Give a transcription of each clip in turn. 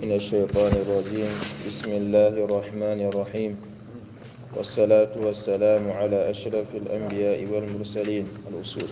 من الشيطان الرجيم بسم الله الرحمن الرحيم والصلاة والسلام على أشرف الأنبياء والمرسلين الأصول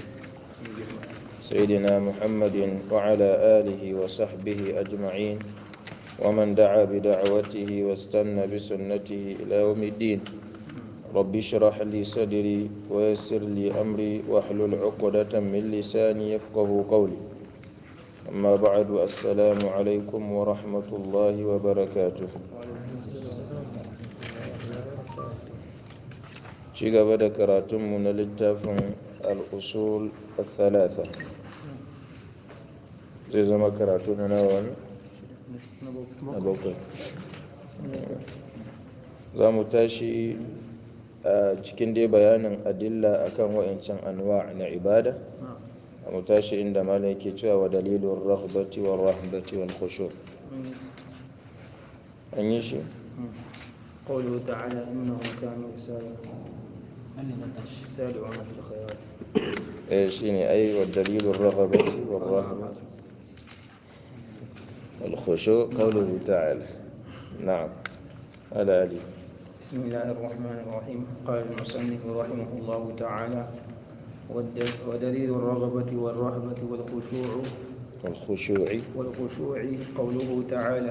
سيدنا محمد وعلى آله وصحبه أجمعين ومن دعا بدعوته واستنى بسنته إلى يوم الدين رب اشرح لي صدري ويسر لي أمري واحلل عقدة من لساني يفقه قولي أما بعد السلام عليكم ورحمة الله وبركاته ci gaba da karatunmu na littafin al'usul al-thalatha zai zama karatu na nawa na bakwai za mu tashi a cikin dai bayanin adilla akan wa'ancan anwa na ibada a mu tashi inda malam yake cewa wa dalilun rahbati wa rahbati wal khushu an yi shi قوله تعالى إنهم كانوا يسارعون في الخيرات eh shine ai wa dalilun rahbati wa rahbati wal khushu qawluhu ta'ala na'am ala ali بسم الله الرحمن الرحيم قال المصنف رحمه الله تعالى والد- ودليل الرغبة والرهبة والخشوع والخشوع والخشوع قوله تعالى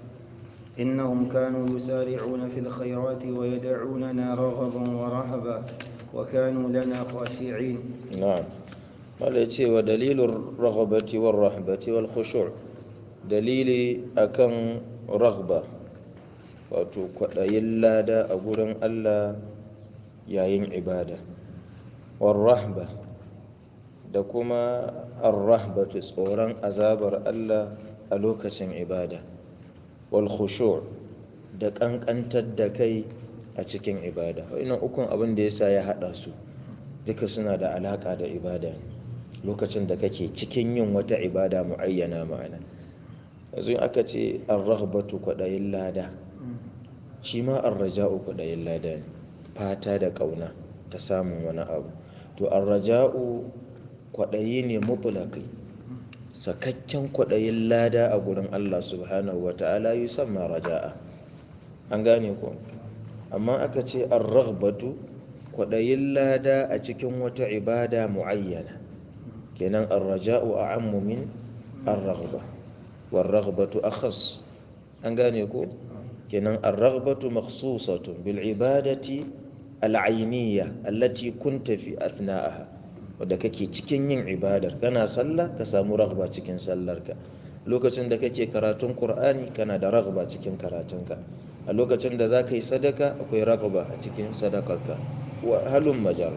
إنهم كانوا يسارعون في الخيرات ويدعوننا رغبا ورهبا وكانوا لنا خاشعين نعم wanda ce wa dalilin raghabati war rahbati wal khushu' dalili akan raghba wato kwaɗayin lada a gurin Allah yayin ibada war rahba da kuma ar-rahbatu tsoron azabar Allah a lokacin ibada wal khushu' da kankantar da kai a cikin ibada wannan ukun abin da yasa ya hada su duka suna da alaka da ibada lokacin da kake cikin yin wata ibada muayyana ma'ana yanzu aka ce ar-raghbatu kwadayin lada shi ma ar-raja'u kwadayin lada ne fata da kauna ta samun wani abu to ar-raja'u kwadayi ne mutlaqi sakakken kwadayin lada a gurin Allah subhanahu wata'ala yusamma raja'a an gane ko amma aka ce ar-raghbatu kwaɗayin lada a cikin wata ibada muayyana kenan ar-raja'u a'ammu min ar-raghba war-raghbatu akhas an gane ko kenan ar-raghbatu makhsusatun bil ibadati al-ayniyya allati kunta fi athna'aha wadda kake cikin yin ibadar kana sallah ka samu raghba cikin sallarka lokacin da kake karatun qur'ani kana da raghba cikin karatunka a lokacin da za ka yi sadaka akwai raghba a cikin sadakarka wa halun majar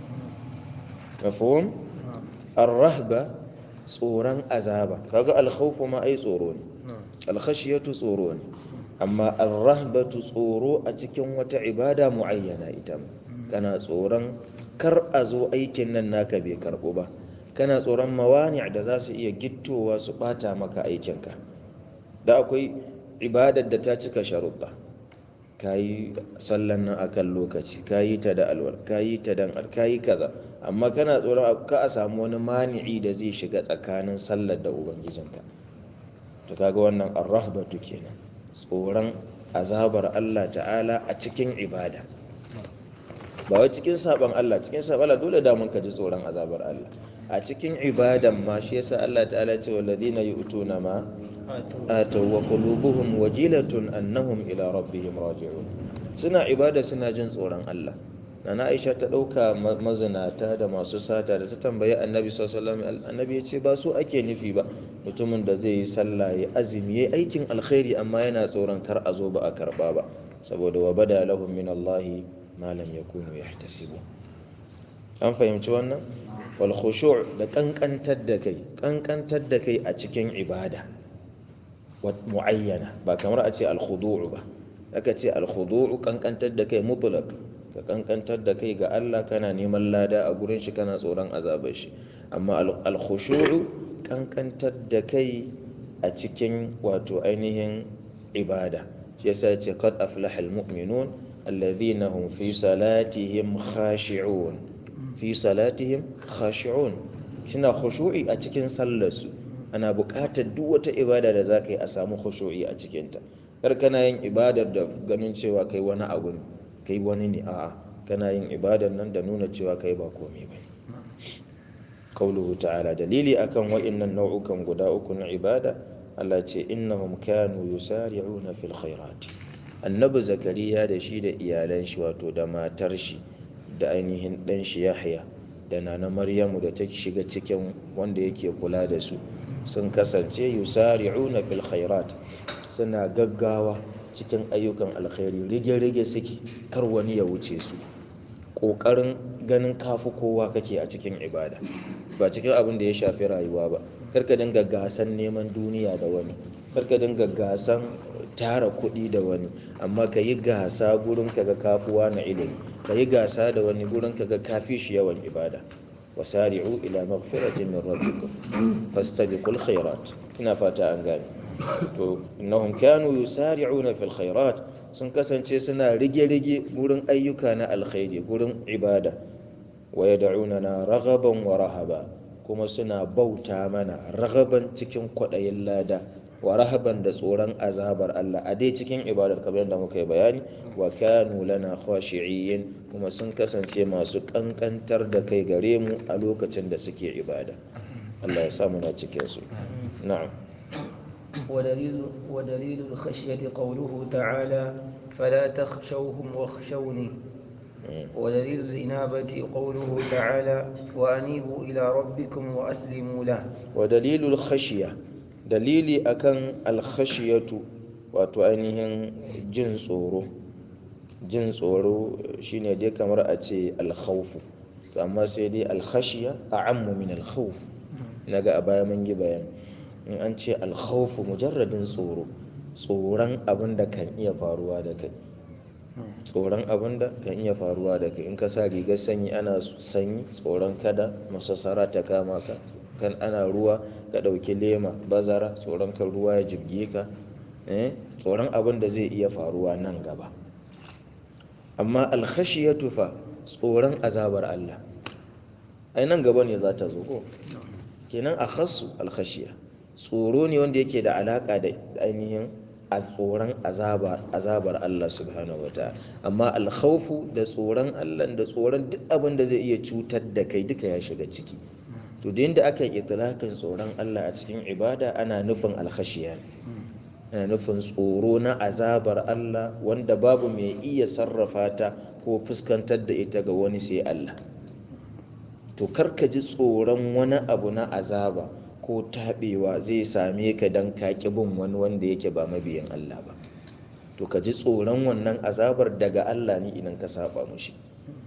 mafhum ar-rahba tsoron azaba kaga al-khawfu ma ai tsoro ne al-khashiyatu tsoro ne amma ar-rahbatu tsoro a cikin wata ibada muayyana ita ma kana tsoron kar a zo aikin nan naka bai karbo ba kana tsoron mawani da za su iya gittowa su bata maka aikinka da akwai ibadar da ta cika sharuɗa ka yi sallan nan a kan lokaci ka yi ta da alwal ka yi ta dan ka yi kaza amma kana tsoron ka a samu wani mani'i da zai shiga tsakanin sallar da ubangijinka to kaga wannan arrahbatu kenan tsoron azabar Allah ta'ala a cikin ibada ba wai cikin saban Allah cikin saban Allah dole da mun ka ji tsoron azabar Allah a cikin ibadan ma shi yasa Allah ta'ala ce walladina yu'tuna ma atau wa qulubuhum wajilatun annahum ila rabbihim raji'un suna ibada suna jin tsoron Allah nana Aisha ta dauka mazinata da masu sata da ta tambayi Annabi sallallahu alaihi wasallam Annabi ya ce ba su ake nufi ba mutumin da zai yi sallah ya azumi ya aikin alkhairi amma yana tsoron kar a zo ba a karba ba saboda wa bada lahum min Allah ma lam yakunu yahtasibu an fahimci wannan wal khushu' da kankantar da kai kankantar da kai a cikin ibada muayyana ba kamar a ce al khudu' ba aka ce al khudu' kankantar da kai mutlaq ka kankantar da kai ga Allah kana neman lada a gurin shi kana tsoron azabar shi amma al khushu' kankantar da kai a cikin wato ainihin ibada shi yasa ya ce qad aflaha al mu'minun alladhina hum fi salatihim khashi'un fi salatihim khashi'un suna khushu'i a cikin sallarsu ana buƙatar duk wata ibada da za ka yi a samu khushu'i a cikinta kar kana yin ibadar da ganin cewa kai wani abu ne kai wani ne a'a kana yin ibadar nan da nuna cewa kai ba komai ba qauluhu ta'ala dalili akan wa'innan nau'ukan guda uku na ibada Allah ce innahum kanu yusari'una fil khairati annabi zakariya da shi da iyalan shi wato da matar shi da ainihin dan shi yahya da nana maryamu da ta shiga cikin wanda yake kula da su sun kasance yusari'una fil khairat suna gaggawa cikin ayyukan alkhairi rige-rige suke kar wani ya wuce su ƙoƙarin ganin kafi kowa kake a cikin ibada ba cikin abin da ya shafi rayuwa ba karka dinga gasan neman duniya da wani karka dinga gasan tara kuɗi da wani amma ka yi gasa gurin ka ga kafuwa na ilimi ka yi gasa da wani gurin ka ga kafi shi yawan ibada wasari'u ila maghfiratin min rabbikum fastabiqul khairat ina fata an gane to innahum kanu yusari'una fil khairat sun kasance suna rige-rige gurin ayyuka na alkhairi gurin ibada wa yad'unana raghaban wa rahaba kuma suna bauta mana ragaban cikin kwaɗayin lada wa rahaban da tsoron azabar Allah a dai cikin ibadar kamar yadda muka yi bayani wa kanu lana khashi'in kuma sun kasance masu kankantar da kai gare mu a lokacin da suke ibada Allah ya sa muna cikin su na'am ودليل ودليل الخشية قوله تعالى فلا تخشوهم واخشوني ودليل الإنابة قوله تعالى وأنيبوا إلى ربكم وأسلموا له ودليل الخشية dalili akan alkhashiyatu wato ainihin jin tsoro jin tsoro shine dai kamar a ce alkhawfu to amma sai dai alkhashiya a ammu min alkhawf naga a baya mun yi bayani in an ce alkhawfu mujarradin tsoro tsoron abin da kan iya faruwa da kai tsoron abin da kan iya faruwa da kai in ka sa rigar sanyi ana sanyi tsoron kada masassara ta kama ka kan ana ruwa ka ɗauki lema bazara tsoron kan ruwa ya jibge ka tsoron abin da zai iya faruwa nan gaba amma alkhashiyatu fa tsoron azabar Allah ai nan gaba ne za ta zo ko kenan a khassu alkhashiya tsoro ne wanda yake da alaka da ainihin a tsoron azabar Allah subhanahu wa ta'ala amma alkhawfu da tsoron Allah da tsoron duk abin da zai iya cutar da kai duka ya shiga ciki to da yadda aka yi itlaqin tsoron Allah a cikin ibada ana nufin alkhashiya ana nufin tsoro na azabar Allah wanda babu mai iya sarrafa ta ko fuskantar da ita ga wani sai Allah to karka ji tsoron wani abu na azaba ko taɓewa zai same ka don kaƙi bin wani wanda yake ba mabiyin Allah ba to ka ji tsoron wannan azabar daga Allah ne idan ka saba mushi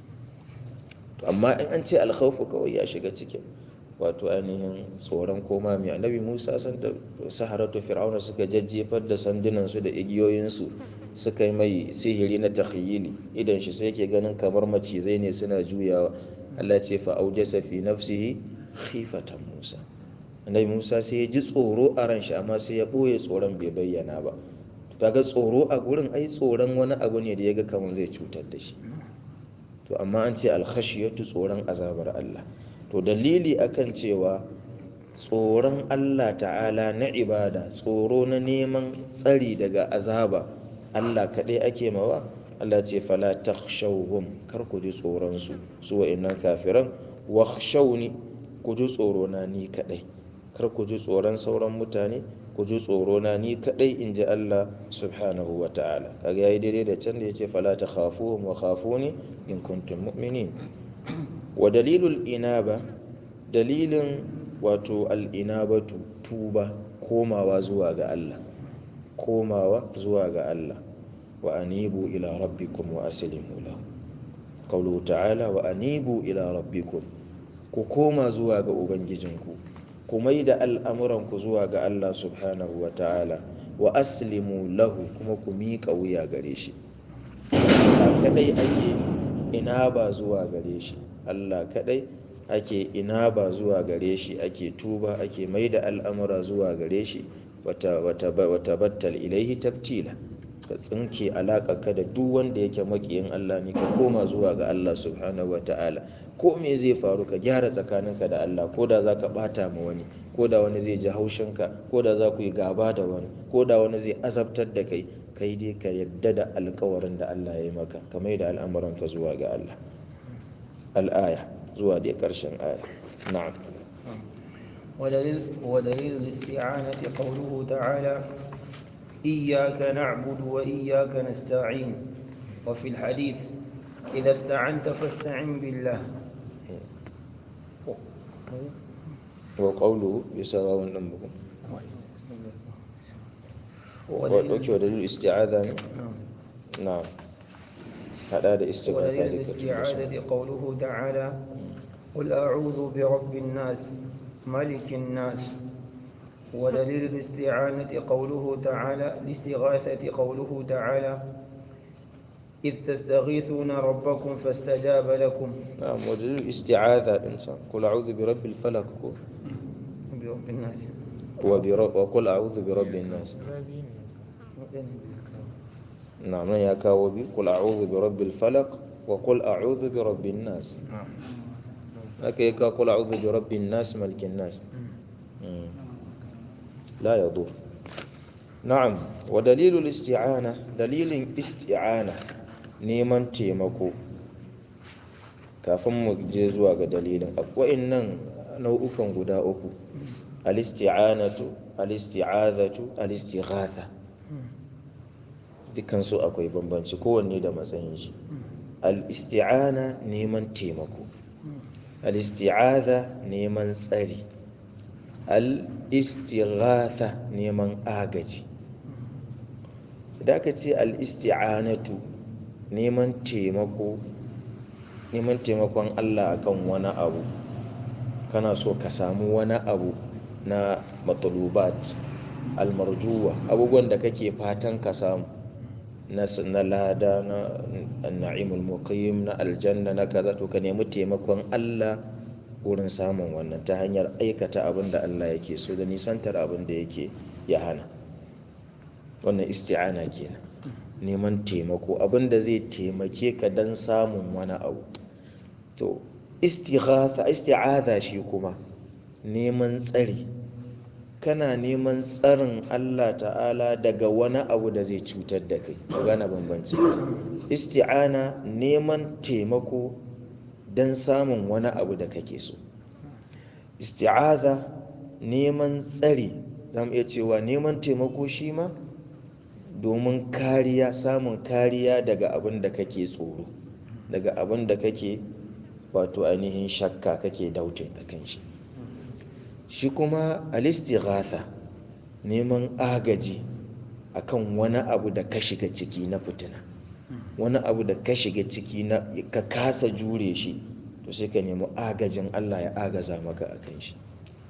to amma in an ce alkhawfu kawai ya shiga cikin wato ainihin tsoron koma mai annabi musa san da saharatu fir'auna suka jajjefar da sandunansu da igiyoyinsu suka yi mai sihiri na takhyili idan shi sai ke ganin kamar macizai ne suna juyawa Allah ce fa aujasa fi nafsihi khifatan musa annabi musa sai ya ji tsoro a ran shi amma sai ya ɓoye tsoron bai bayyana ba kaga tsoro a gurin ai tsoron wani abu ne da ya ga kamar zai cutar da shi to amma an ce alkhashiyatu tsoron azabar Allah to dalili akan cewa tsoron Allah ta'ala na ibada tsoro na neman tsari daga azaba Allah kaɗai ake mawa Allah ce fala takhshawhum kar ku ji tsoron su su wa'annan kafiran wakhshawni ku ji tsoro na ni kaɗai kar ku ji tsoron sauran mutane ku ji tsoro na ni kaɗai in ji Allah subhanahu wa ta'ala kaga yayi daidai da can da yace fala takhafuhum wa khafuni in kuntum mu'minin wa dalilul inaba dalilin wato al'inabatu tuba komawa zuwa ga Allah komawa zuwa ga Allah wa anibu ila rabbikum wa aslimu lahu qawluhu ta'ala wa anibu ila rabbikum ku koma zuwa ga ubangijinku ku mai da al'amuranku zuwa ga Allah subhanahu wa ta'ala wa aslimu lahu kuma ku miƙa wuya gare shi kadai ake ina ba zuwa gare shi Allah kadai ake ina ba zuwa gare shi ake tuba ake mai da al'amura zuwa gare shi wata battal ilaihi tabtila ka tsinke ka da duk wanda yake makiyin Allah ne ka koma zuwa ga Allah subhanahu wa ta'ala ko me zai faru ka gyara tsakaninka da Allah ko da za ka bata ma wani ko da wani zai ji haushinka ko da za ku yi gaba da wani ko da wani zai azabtar da kai kai dai ka yadda da alkawarin da Allah ya yi maka ka mai da al'amuranka zuwa ga Allah al'aya zuwa dai ƙarshen aya na'am ودليل, ودليل الاستعانة قوله تعالى إياك نعبد وإياك نستعين وفي الحديث إذا استعنت فاستعن بالله وقوله بسواء أنبكم وأوكي ودليل الاستعاذة نعم نعم هذا استغاثة ودليل ذكر الاستعاذة قوله تعالى قل أعوذ برب الناس ملك الناس ودليل الاستعانة قوله تعالى الاستغاثة قوله تعالى إذ تستغيثون ربكم فاستجاب لكم نعم ودليل الاستعاذة إنسان قل أعوذ برب الفلق برب الناس وبرب وقل أعوذ برب الناس نعم يا كاوبي قل أعوذ برب الفلق وقل أعوذ برب الناس هكا يكا قل أعوذ برب الناس ملك الناس مم. لا يضر نعم ودليل الاستعانة دليل استعانة neman taimako kafin mu je zuwa ga dalilin wa'annan nau'ukan guda uku al-isti'anatu al-isti'azatu al-istighatha dukkan su akwai bambanci kowanne da matsayin shi al-isti'ana neman taimako al-isti'aza neman tsari al-istighatha neman agaji da aka ce al-isti'anatu neman taimako neman taimakon Allah akan wani abu kana so ka samu wani abu na matsalubat almarjuwa abubuwan da kake fatan ka samu na na lada na na'imul muqim na aljanna na kaza to ka nemi taimakon Allah wurin samun wannan ta hanyar aikata abin da Allah yake so da nisantar abin da yake ya hana wannan isti'ana kenan neman taimako abin da zai taimake ka don samun wani abu to istighatha isti'adha shi kuma neman tsari kana neman tsarin Allah ta'ala daga wani abu da zai cutar da kai gana bambanci isti'ana neman taimako don samun wani abu da kake so isti'adha neman tsari zamu iya cewa neman taimako shi ma domin kariya samun kariya daga abin da kake tsoro daga abin da kake wato ainihin shakka kake dautin a kan shi shi kuma alistighatha neman agaji akan wani abu da ka shiga ciki na fitina wani abu da ka shiga ciki na ka kasa jure shi to sai ka nemi agajin Allah ya agaza maka akan shi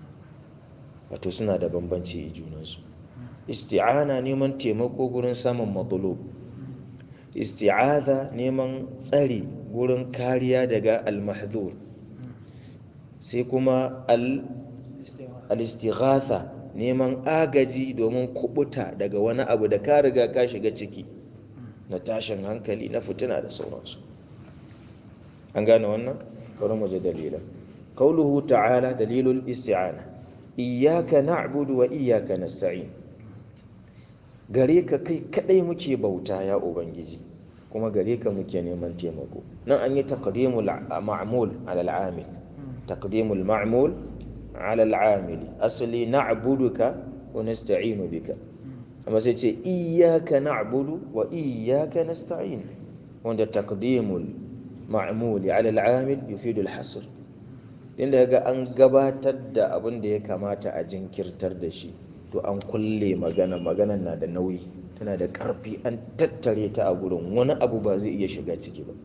wato suna da bambanci a junansu isti'ana neman taimako gurin samun matsalub isti'aza neman tsari gurin kariya daga al-mahdhur sai kuma al-istighatha neman agaji domin kubuta daga wani abu da ka riga ka shiga ciki na tashin hankali na fitina da sauransu an gane wannan bari mu ji dalilan qauluhu ta'ala dalilul isti'ana iyyaka na'budu wa iyyaka nasta'in gare ka kai kadai muke bauta ya ubangiji kuma gare ka muke neman taimako nan an yi taqdimul ma'mul ala al'amil taqdimul ma'mul ala al'amil asali na'buduka wa nasta'inu bika amma sai ce iyyaka na'budu wa iyyaka nasta'in wanda taqdimul ma'mul ala al'amil yufidu al-hasr inda ga an gabatar da abin da ya kamata a jinkirtar da shi to an kulle magana maganan na da nauyi tana da ƙarfi an tattare ta a gurin wani abu ba zai iya shiga ciki ba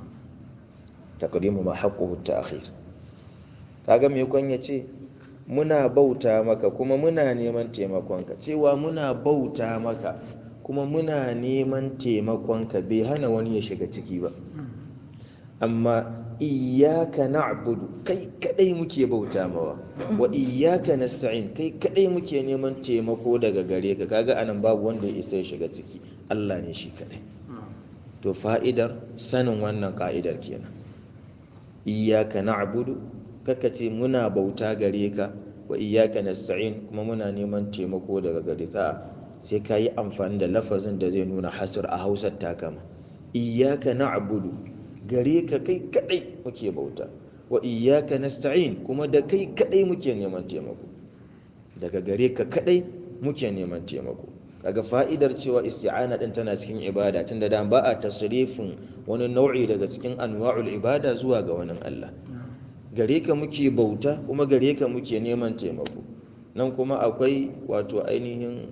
taqdimu ma haqquhu ta'khir kaga me kon yace muna bauta maka kuma muna neman taimakonka cewa muna bauta maka kuma muna neman taimakonka bai hana wani ya shiga ciki ba amma iyyaka na'budu kai kadai muke bauta mawa wa iyyaka nasta'in kai kadai muke neman taimako daga gare ka kaga anan babu wanda ya isa ya shiga ciki Allah ne shi kadai to fa'idar sanin wannan ka'idar kenan iyyaka na'budu kaka ce muna bauta gare ka wa iyyaka nasta'in kuma muna neman taimako daga gare ka sai ka yi amfani da lafazin da zai nuna hasr a hausar takama iyyaka na'budu gare ka kai kadai muke bauta wa iyyaka nasta'in kuma da kai kadai muke neman taimako daga gare ka kadai muke neman taimako kaga fa'idar cewa isti'ana din tana cikin ibada tunda da ba a tasrifin wani nau'i daga cikin anwa'ul ibada zuwa ga wani Allah gare ka muke bauta kuma gare ka muke neman taimako nan kuma akwai wato ainihin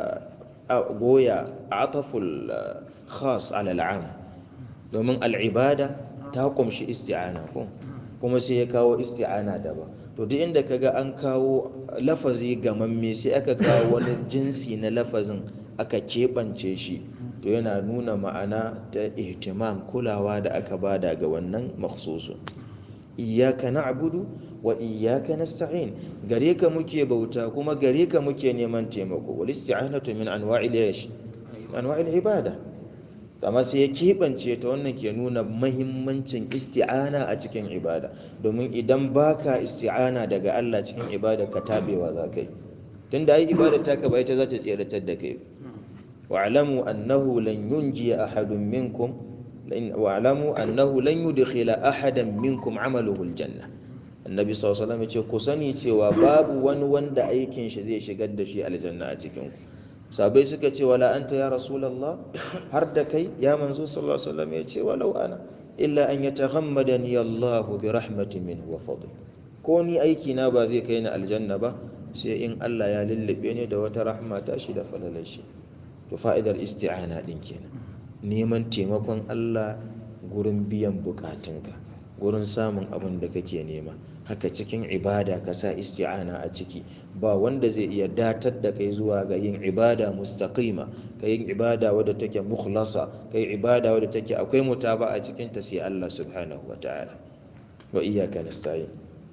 goya ataful khas ala al'am domin al'ibada ta kumshi isti'ana ko kuma sai ya kawo isti'ana daban to duk inda kaga an kawo lafazi gamamme sai aka kawo wani jinsi na lafazin aka keɓance shi to yana nuna ma'ana ta ihtimam kulawa da aka bada ga wannan makhsusun iyyaka na'budu wa iyyaka nasta'in gare ka muke bauta kuma gare ka muke neman taimako wal isti'anatu min anwa'il yash anwa'il ibada amma sai ya keɓance ta wannan ke nuna mahimmancin isti'ana a cikin ibada domin idan baka isti'ana daga Allah cikin ibada ka tabewa za ka yi tunda ai ibada ta ka bai ta za ta tseratar da kai wa'lamu annahu lan yunji ahadun minkum wa'lamu annahu lan yudkhila ahadan minkum amaluhu aljanna annabi sallallahu alaihi wasallam ya ce ku sani cewa babu wani wanda aikin shi zai shigar da shi aljanna a cikin ku sabai suka ce wala anta ya rasulullah har da kai ya manzo sallallahu alaihi wasallam ya ce walau ana illa an yataghammadani Allah bi rahmatin minhu wa fadl ko ni aiki na ba zai kai ni aljanna ba sai in Allah ya lullube ni da wata rahma ta shi da falalar shi to fa'idar isti'ana din kenan neman taimakon Allah gurin biyan bukatunka gurin samun abin da kake nema haka cikin ibada ka sa isti'ana a ciki ba wanda zai iya datar da kai zuwa ga yin ibada mustaqima ka yin ibada wadda take mukhlasa ka yi ibada wadda take akwai mutaba a cikin ta sai Allah subhanahu wa ta'ala wa iyyaka nasta'in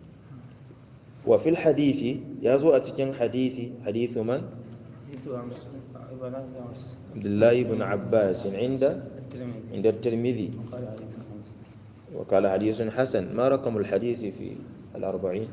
wa fil hadithi ya zo a cikin hadithi hadithu man Abdullah ibn Abbas inda عند الترمذي وقال حديث حسن ما رقم الحديث في الأربعين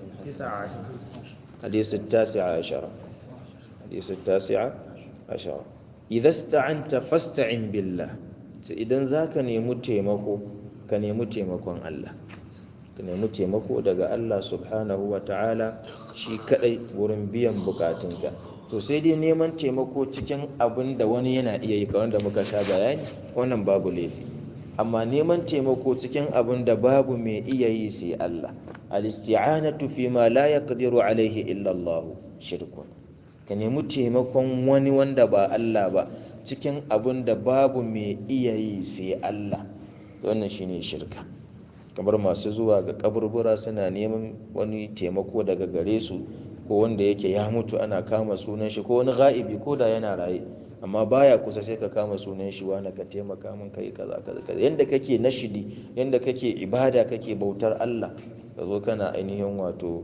حديث التاسع عشر حديث التاسع عشر إذا استعنت فاستعن بالله إذا ذاك نيمو تيمكو كان يمو تيمكو الله ka nemi taimako daga Allah subhanahu wa ta'ala shi kadai wurin biyan bukatunka to sai dai neman taimako cikin abin da wani yana iya yi kawai da muka sha bayani wannan babu laifi amma neman taimako cikin abin da babu mai iya yi sai Allah al-isti'anatu fi ma la yaqdiru alaihi illa Allah shirkun ka nemi taimakon wani wanda ba Allah ba cikin abin da babu mai iya yi sai Allah wannan shine shirka kamar masu zuwa ga kaburbura suna neman wani taimako daga gare su ko wanda yake ya mutu ana kama sunan shi ko wani ga'ibi ko da yana raye amma baya kusa sai ka kama sunan shi wani ka taimaka min kai kaza kaza kaza yanda kake nashidi yanda kake ibada kake bautar Allah ka zo kana ainihin wato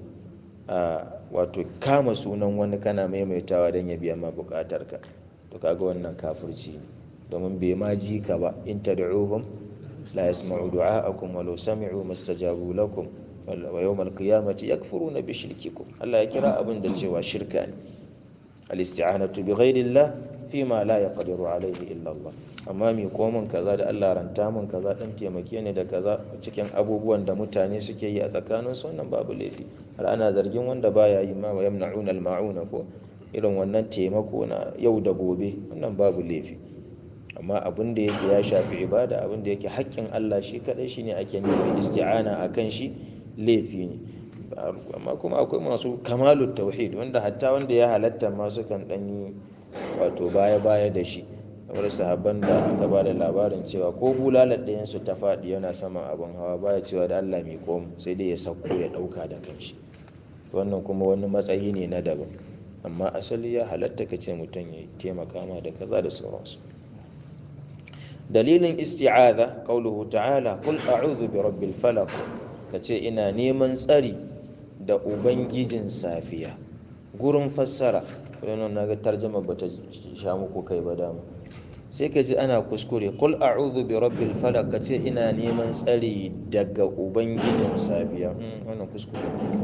a wato kama sunan wani kana maimaitawa don ya biya ma bukatarka to kaga wannan kafirci ne domin bai ma ji ka ba in tad'uhum لا يسمع دعاءكم ولو سمعوا ما استجابوا لكم ويوم القيامة يكفرون بشرككم الله يكرا أبن دلجوا شركان الاستعانة بغير الله فيما لا يقدر عليه إلا الله amma mi komin kaza da Allah ranta min kaza dan taimake ni da kaza cikin abubuwan da mutane suke yi a tsakanin su wannan babu laifi har ana zargin wanda baya yi ma wa yamna'una al-ma'una ko irin wannan taimako na yau da gobe wannan babu laifi amma abin da yake ya shafi ibada abin da yake haƙƙin Allah shi kadai shine ake nufin isti'ana akan shi laifi ne amma kuma akwai masu kamalut tauhid wanda hatta wanda ya halatta ma sukan dan yi wato baya baya da shi kamar sahabban da aka ba da labarin cewa ko bulalar ɗayan su ta faɗi yana saman abin hawa baya cewa da Allah mai komu sai dai ya sauko ya ɗauka da kanshi wannan kuma wani matsayi ne na daban amma asali ya halatta ka ce mutum ya taimaka ma da kaza da sauransu dalilin isti'aza qauluhu ta'ala qul a'udhu bi rabbil falaq kace ina neman tsari da ubangijin safiya gurin fassara wannan naga tarjuma bata sha muku kai ba dama sai ka ji ana kuskure qul a'udhu bi rabbil falaq kace ina neman tsari daga ubangijin safiya wannan kuskure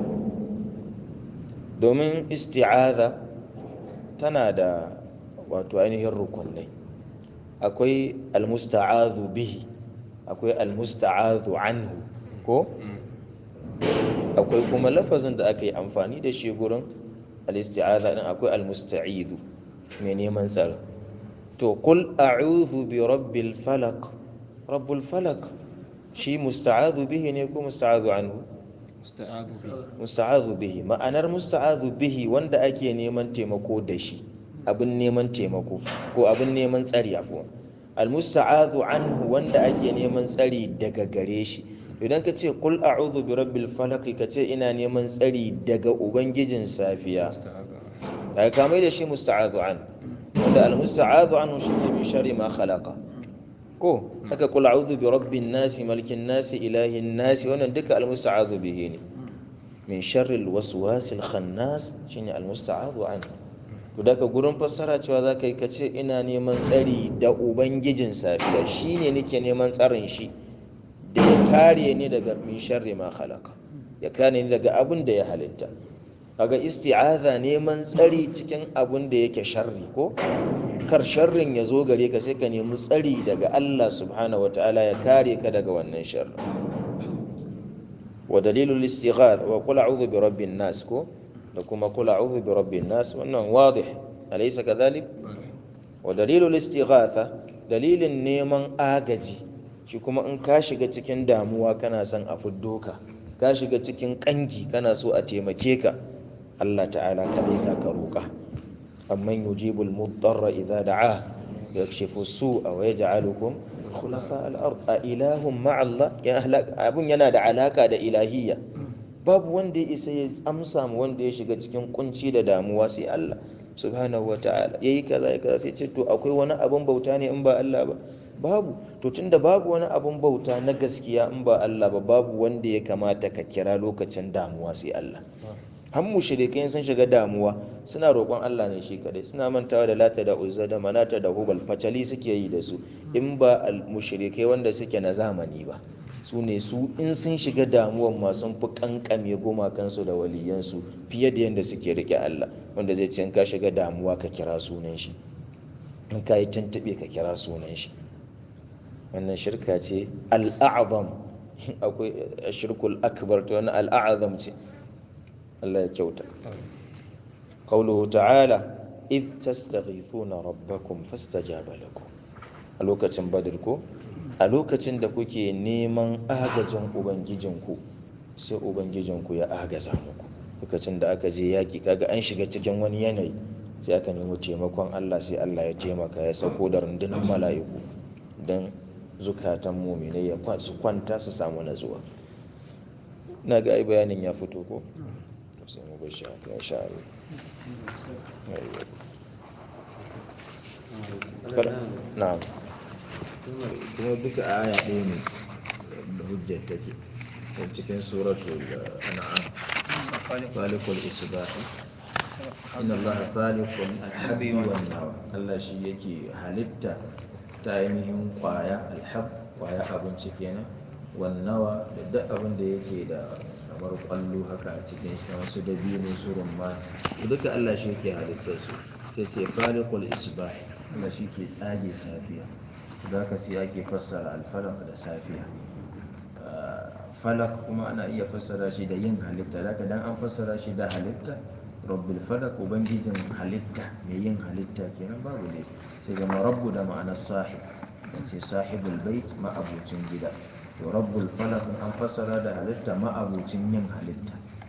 domin isti'aza tana da wato ainihin rukunai akwai almusta'azu bihi akwai almusta'azu anhu ko akwai kuma lafazin da aka yi amfani da shi gurin al-isti'aza din akwai almusta'izu mai neman tsaro to qul a'udhu bi rabbil falaq rabbul falaq shi musta'azu bihi ne ko musta'azu anhu musta'azu bihi ma'anar musta'azu bihi wanda ake neman taimako da shi abin neman taimako ko abin neman tsari afuwa almusta'azu anhu wanda ake neman tsari daga gare shi idan ka ce kul a'udhu bi rabbil falaq ka ce ina neman tsari daga ubangijin safiya daga kamar da shi musta'azu anhu wanda almusta'azu anhu shine min sharri ma khalaqa ko haka kul a'udhu bi rabbin nasi malikin nasi ilahin nasi wannan duka almusta'azu bihi ne min sharri alwaswasil khannas shine almusta'azu anhu to daga gurin fassara cewa za ka yi ka ce ina neman tsari da ubangijin safiya shi ne nake neman tsarin shi da ya kare ni daga min sharri ma halaka ya kare ni daga abin da ya halitta kaga isti'aza neman tsari cikin abin da yake sharri ko kar sharrin ya zo gare ka sai ka nemi tsari daga Allah subhanahu wataala ya kare ka daga wannan sharri wa dalilul istighath wa qul a'udhu bi rabbin nas ko da kuma kula a'udhu bi rabbin nas wannan wadih alaysa kadhalik wa dalilul istighatha dalilin neman agaji shi kuma in ka shiga cikin damuwa kana son a fiddo ka ka shiga cikin kangi kana so a taimake ka Allah ta'ala kadai zaka roka amman yujibul mudarra idza da'a yakshifu su'a wa yaj'alukum khulafa al-ard a ilahum ma'a Allah abun yana da alaka da ilahiyya babu wanda ya isa ya amsa mu wanda ya shiga cikin kunci da damuwa sai Allah subhanahu wa ta'ala yayi kaza ya kaza sai ce to akwai wani abun bauta ne in ba Allah ba babu to tunda babu wani abun bauta na gaskiya in ba Allah ba babu wanda ya kamata ka kira lokacin damuwa sai Allah har mushrikai sun shiga damuwa suna roƙon Allah ne shi kadai suna mantawa da lata da uzza da manata da hubal facali suke yi da su in ba al mushrikai wanda suke na zamani ba su ne su in sun shiga damuwan ma sun fi kankame gumakansu da waliyansu fiye da yadda suke rike Allah wanda zai ce in ka shiga damuwa ka kira sunan shi in ka yi tuntuɓe ka kira sunan shi wannan shirka ce al'azam akwai shirkul akbar to wani al'azam ce Allah ya kyauta qauluhu ta'ala id tastaghithuna rabbakum fastajaba lakum a lokacin badr ko a lokacin da kuke neman agajin ubangijinku sai ubangijinku ya agaza muku lokacin da aka je yaki kaga an shiga cikin wani yanayi sai aka nemi taimakon Allah sai Allah ya taimaka ya sauko da rundunar mala'iku don zukatan muminai ya su kwanta su samu natsuwa na ga ai bayanin ya fito ko sai mu bar shi haka insha Allah na'am kuma duka aya ɗaya ne da hujjar take ta cikin suratul an'am falikul isbahi inna allaha falikul alhabbi wan nawa Allah shi yake halitta ta ainihin kwaya alhab kwaya abinci kenan wan nawa da duk abin da yake da kamar kwallo haka a cikin shi wasu dabino su rumma duka Allah shi yake halittar su sai ce falikul isbahi Allah shi ke tsage safiya za ka sai ake fassara alfalak da safiya falak kuma ana iya fassara shi da yin halitta da dan an fassara shi da halitta rabbul falak ubangijin halitta mai yin halitta kenan babu ne sai zama rabbu da ma'anar sahib ce sahibul bait ma'abucin gida to rabbul falak an fassara da halitta ma'abucin yin halitta